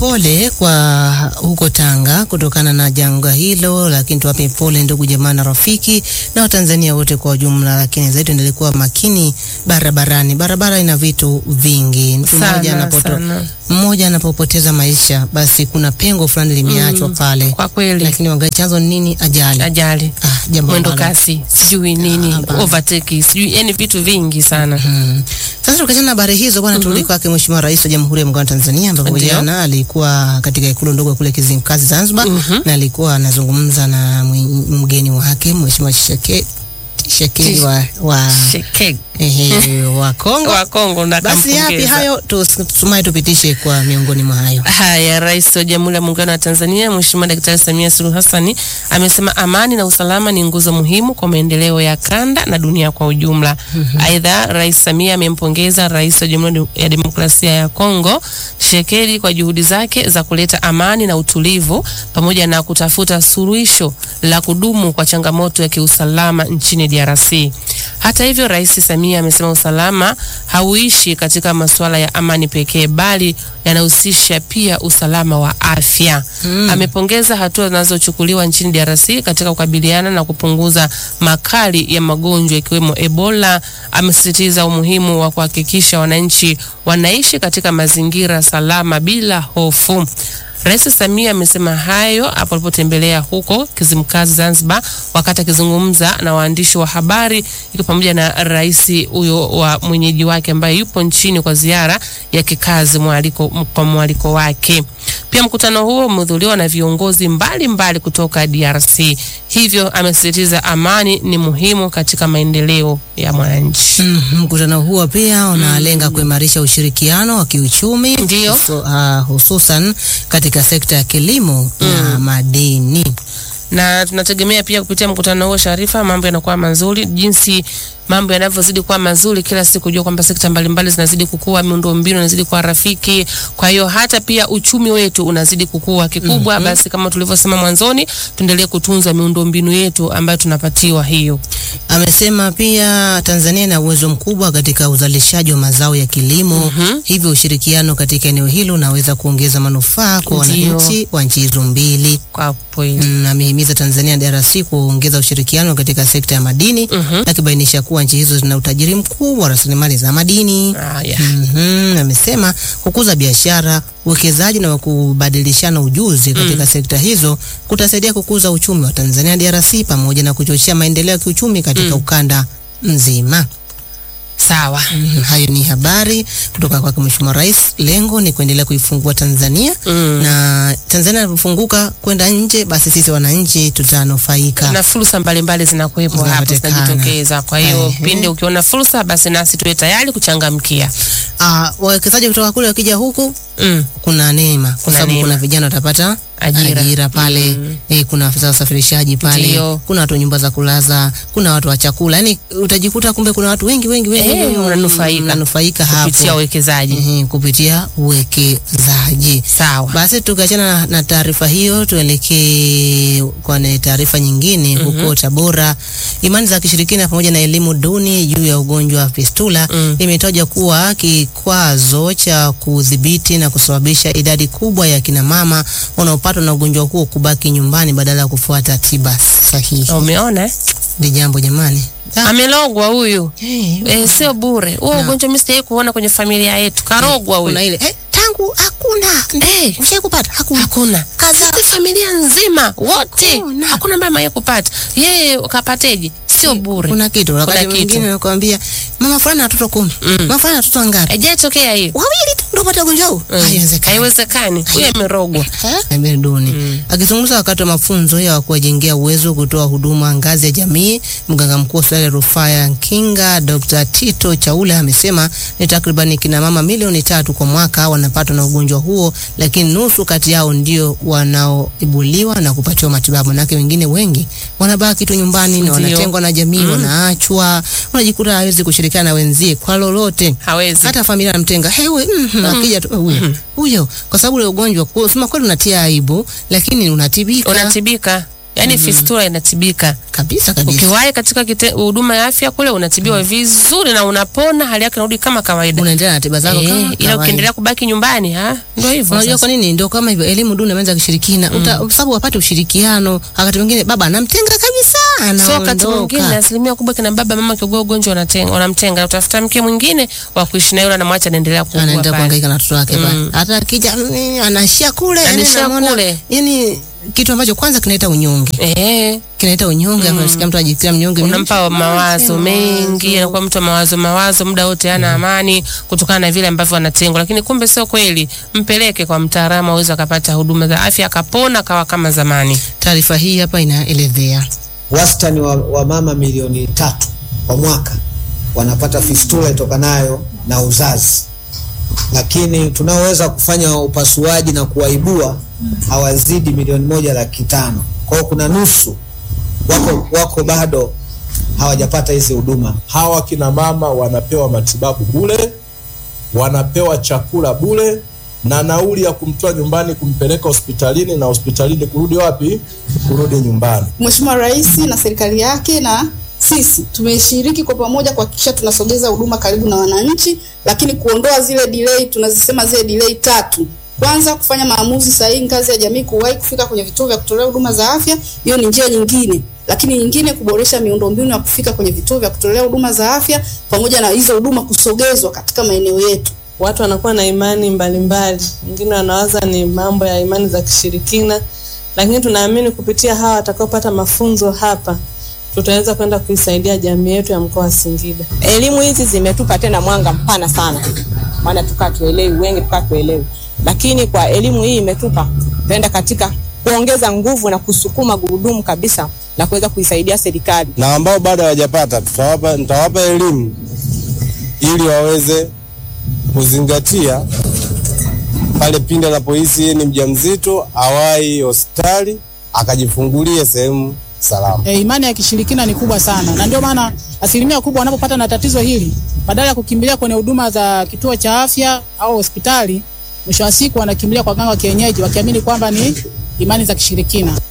Pole kwa huko Tanga kutokana na janga hilo, lakini tuwape pole ndugu jamaa na rafiki na Watanzania wote kwa ujumla, lakini zaidi tuendelee kuwa makini barabarani. Barabara ina vitu vingi, mtu mmoja Sana, anapoto sana. mmoja anapopoteza maisha, basi kuna pengo fulani limeachwa pale, Kwa kweli lakini wangali chanzo ni nini? Ajali. ajali, Ah, jambo mwendo ambalo- kasi, sijui nini, hapana. overtake, sijui yani vitu vingi sana. Mm. Sasa tukiachana na habari hizo bwana, turudi kwake Mheshimiwa Rais wa Jamhuri ya Muungano wa Tanzania ambapo Ndio. jana alikuwa katika ikulu ndogo kule Kizimkazi Zanzibar, na alikuwa anazungumza na mwe- mgeni wake Mheshimiwa Sheke Shekeli wa wa, Sheke ehe, wa Kongo. wa Kongo na Basi yapi kampongeza. hayo, tusumai tupitishe kwa miongoni mwa hayo. Haya, Rais wa Jamhuri ya Muungano wa Tanzania Mheshimiwa Daktari Samia Suluhu Hassan amesema amani na usalama ni nguzo muhimu kwa maendeleo ya kanda na dunia kwa ujumla. Aidha, Rais Samia amempongeza Rais wa Jamhuri ya Demokrasia ya Kongo Tshisekedi kwa juhudi zake za kuleta amani na utulivu pamoja na kutafuta suluhisho la kudumu kwa changamoto ya kiusalama nchini DRC. Hata hivyo, Rais Samia amesema usalama hauishi katika masuala ya amani pekee bali yanahusisha pia usalama wa afya. Amepongeza hatua zinazochukuliwa nchini DRC katika kukabiliana na kupunguza makali ya magonjwa ikiwemo Ebola. Amesisitiza umuhimu wa kuhakikisha wananchi wanaishi katika mazingira salama bila hofu. Rais Samia amesema hayo hapo alipotembelea huko Kizimkazi Zanzibar, wakati akizungumza na waandishi wa habari, ikiwa pamoja na rais huyo wa mwenyeji wake ambaye yupo nchini kwa ziara ya kikazi mwaliko, kwa mwaliko wake. Pia mkutano huo umehudhuriwa na viongozi mbalimbali mbali kutoka DRC, hivyo amesisitiza amani ni muhimu katika maendeleo ya mwananchi. Mm, mkutano huo pia unalenga kuimarisha ushirikiano wa kiuchumi Ndio. husu- ah, hususan katika sekta ya kilimo na madini. na tunategemea pia kupitia mkutano huo Sharifa, mambo yanakuwa mazuri. Jinsi mambo yanavyozidi kuwa mazuri kila siku, jua kwamba sekta mbalimbali zinazidi kukua, miundombinu inazidi kuwa rafiki. Kwa hiyo hata pia uchumi wetu unazidi kukua kikubwa. Basi kama tulivyosema mwanzoni, tuendelee kutunza miundombinu yetu ambayo tunapatiwa hiyo. Amesema pia Tanzania ina uwezo mkubwa katika uzalishaji wa mazao ya kilimo, hivyo ushirikiano katika eneo hilo unaweza kuongeza manufaa kwa Ndio. wananchi wa nchi hizo mbili. Kwa kweli Mm, amehimiza Tanzania na DRC kuongeza ushirikiano katika sekta ya madini, akibainisha kuwa nchi hizo zina utajiri mkubwa wa rasilimali za madini. haya. Mhm, amesema kukuza biashara, uwekezaji na kubadilishana ujuzi katika sekta hizo kutasaidia kukuza uchumi wa Tanzania na DRC pamoja na kuchochea maendeleo ya kiuchumi katika ukanda mzima. Sawa. Mhm, hayo ni habari kutoka kwa Mheshimiwa Rais. Lengo ni kuendelea kuifungua Tanzania Mm. na Tanzania inapofunguka kwenda nje, basi sisi wananchi tutanufaika. na fursa mbalimbali zinakuwepo hapo Zinapatikana. zinajitokeza. Kwa hiyo Ehe. pindi ukiona fursa, basi nasi tuwe tayari kuchangamkia. Ah, wawekezaji kutoka kule wakija huku Mm. kuna neema kwa Kuna sababu neema. kuna vijana watapata Ajira. ajira, pale eh, kuna afisa wa usafirishaji pale Ndio. kuna watu wa nyumba za kulaza, kuna watu wa chakula, yani utajikuta kumbe kuna watu wengi wengi wengi Eh, wengi unanufaika. unanufaika kupitia hapo uwekezaji. Ehe, kupitia uwekezaji. Sawa. Basi tukiachana na, na taarifa hiyo tuelekee kwenye taarifa nyingine huko Tabora. Imani za kishirikina pamoja na elimu duni juu ya ugonjwa wa fistula imetajwa kuwa kikwazo cha kudhibiti na kusababisha idadi kubwa ya kina mama wanaopatwa na ugonjwa huo kubaki nyumbani badala ya kufuata tiba sahihi. Umeona eh? Ni jambo jamani. Ah, Amelogwa huyu. eh, Eh, sio bure. Huo ugonjwa mimi sijawahi kuona kwenye familia yetu. Karogwa huyu. kuna ile eh, tangu hakuna Eh, ushai kupata hakuna hakuna. Sisi familia nzima wote Hakuna. hakuna mama yeye kupata. Yeye kapateje? Sio bure. kuna kitu wakati Kuna kitu. mwingine nakwambia mama fulani na watoto kumi mama fulani na watoto wangapi Haijatokea hiyo. wawili tu ndio pata ugonjwa huu Mm. haiwezekani Haiwezekani. Huyu amerogwa. Emir Duni akizungumza wakati wa mafunzo ya kuwajengea uwezo kutoa huduma ngazi ya jamii, mganga mkuu wa hospitali ya rufaa ya Nkinga Dr. Tito Chaula amesema ni takriban kina mama milioni tatu kwa mwaka wanapatwa na ugonjwa huo, lakini nusu kati yao ndio wanaoibuliwa na kupatiwa matibabu, manake wengine wengi wanabaki tu nyumbani na Ndio. wanatengwa na jamii, wanaachwa, unajikuta hawezi kushirikiana na wenzie kwa lolote Hawezi. hata familia anamtenga hey, we, mm, akija tu huyo huyo, kwa sababu ule ugonjwa kusema kweli unatia aibu, lakini unatibika. Unatibika. Yaani fistula inatibika. kabisa kabisa. Ukiwahi katika kite- huduma ya afya kule unatibiwa vizuri na unapona, hali yake inarudi kama kawaida. Unaendelea na tiba zako Eh, kama ila kawaida. ukiendelea kubaki nyumbani, ha? Ndio hivyo. Unajua sasa. kwa nini? Ndio kama hivyo, elimu duni ameanza kishirikina, Uta- kwa sababu wapate ushirikiano. Wakati mwingine baba anamtenga kabisa, So wakati mwingine anaondoka. asilimia kubwa kina baba mama kiugua ugonjwa wanatenga, wanamtenga, utafuta mke mwingine wa kuishi naye, yule anamwacha anaendelea kuugua anaendelea pale. kuhangaika na watoto wake pale. Hata akija mm, anaishia kule, yani Anaishia namwona- kule. yani kitu ambacho kwanza kinaleta unyonge, Eh, kinaleta unyonge. Mm. Unasikia mtu ajikia mnyonge, unampa mawazo mengi, anakuwa mtu wa mawazo mawazo, muda wote hana amani kutokana na vile ambavyo anatengwa, lakini kumbe sio kweli. Mpeleke kwa mtaalamu aweze akapata huduma za afya, akapona, akawa kama zamani. Taarifa hii hapa inaelezea wastani wa, wa mama milioni tatu kwa mwaka wanapata fistula itokanayo na uzazi, lakini tunaoweza kufanya upasuaji na kuwaibua hawazidi milioni moja laki tano. Kwa hiyo kuna nusu wako, wako bado hawajapata hizi huduma. hawa kina mama wanapewa matibabu bure, wanapewa chakula bure na nauli ya kumtoa nyumbani kumpeleka hospitalini na hospitalini kurudi wapi? Kurudi nyumbani. Mheshimiwa Rais na serikali yake na sisi tumeshiriki kwa pamoja kuhakikisha tunasogeza huduma karibu na wananchi, lakini kuondoa zile delay, tunazisema zile delay tatu. Kwanza, kufanya maamuzi sahihi ngazi ya jamii, kuwahi kufika kwenye vituo vya kutolea huduma za afya, hiyo ni njia nyingine. Lakini nyingine, kuboresha miundombinu ya kufika kwenye vituo vya kutolea huduma za afya, pamoja na hizo huduma kusogezwa katika maeneo yetu. watu wanakuwa na imani mbalimbali, wengine wanawaza ni mambo ya imani za kishirikina, lakini tunaamini kupitia hawa watakaopata mafunzo hapa tutaweza kwenda kuisaidia jamii yetu ya mkoa wa Singida. elimu hizi zimetupa tena mwanga mpana sana, maana tukaa tuelewi, wengi tukaa tuelewi, lakini kwa elimu hii imetupa tuenda katika kuongeza nguvu na kusukuma gurudumu kabisa la kuweza kuisaidia serikali. na ambao bado hawajapata tutawapa, nitawapa elimu ili waweze kuzingatia pale pindi anapohisi yeye ni mjamzito, awahi hospitali akajifungulie sehemu salama. E, imani ya kishirikina ni kubwa sana, na ndio maana asilimia kubwa wanapopata na tatizo hili, badala ya kukimbilia kwenye huduma za kituo cha afya au hospitali, mwisho wa siku wanakimbilia kwa ganga wa kienyeji, wakiamini kwamba ni imani za kishirikina.